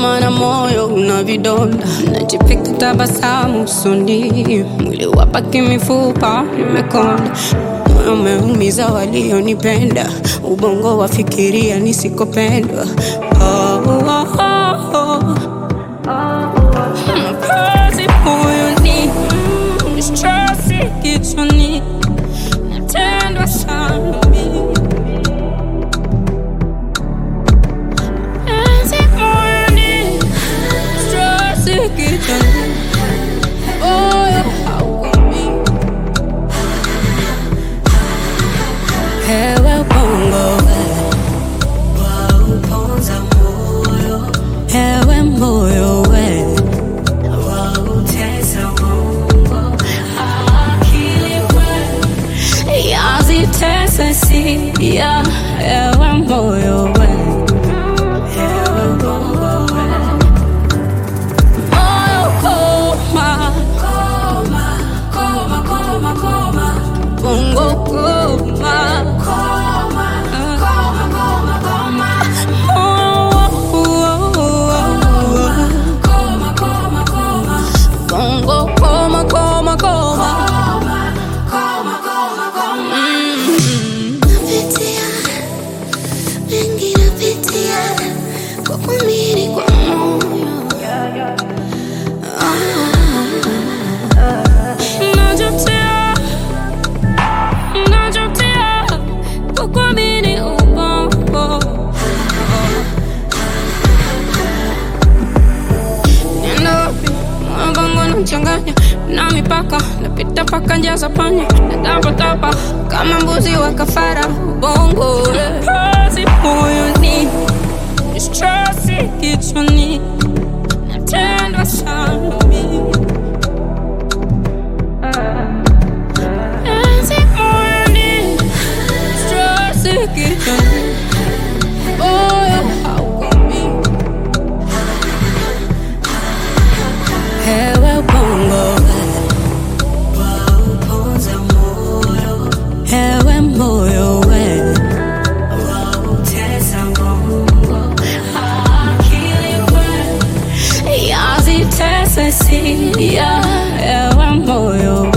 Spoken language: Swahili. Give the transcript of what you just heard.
maana moyo una vidonda, najipika tabasamu usoni, mwili wapaki mifupa imekonda, moyo umeumiza walionipenda, ubongo wafikiria nisikopendwa. Oh, oh, oh, oh. Mkazi moyoni, mm, stresi kichwani, natendwa sana mimi. Mkazi moyoni, stresi kichwani, moyo haukomi. Hewe bongo, wauponza moyo hewe moyo we wautesa Mungu akili we yazitese sia, hewe moyo we ewe bongo we moyo koma, koma koma koma koma bongo koma. koma koma koma koma Oh, oh, oh, koma koma koma oh. Bongo koma koma koma. koma koma koma koma Mm. napitia mengi napitia kwa kuamini kwa moyo Najutia, najutia kukuamini ubongo. Nenda wapi? Moyo wangu unachanganya na mipaka, napita paka njia za panya, natapatapa kama mbuzi wa kafara. Ubongo kazi moyoni, stresi kichwani, natendwa sana mimi. Kazi moyoni, stresi kichwani, moyo haukomi. Hewe bongo, wauponza moyo hewe moyo we, wautesa Mungu akili we yazitese sia, hewe moyo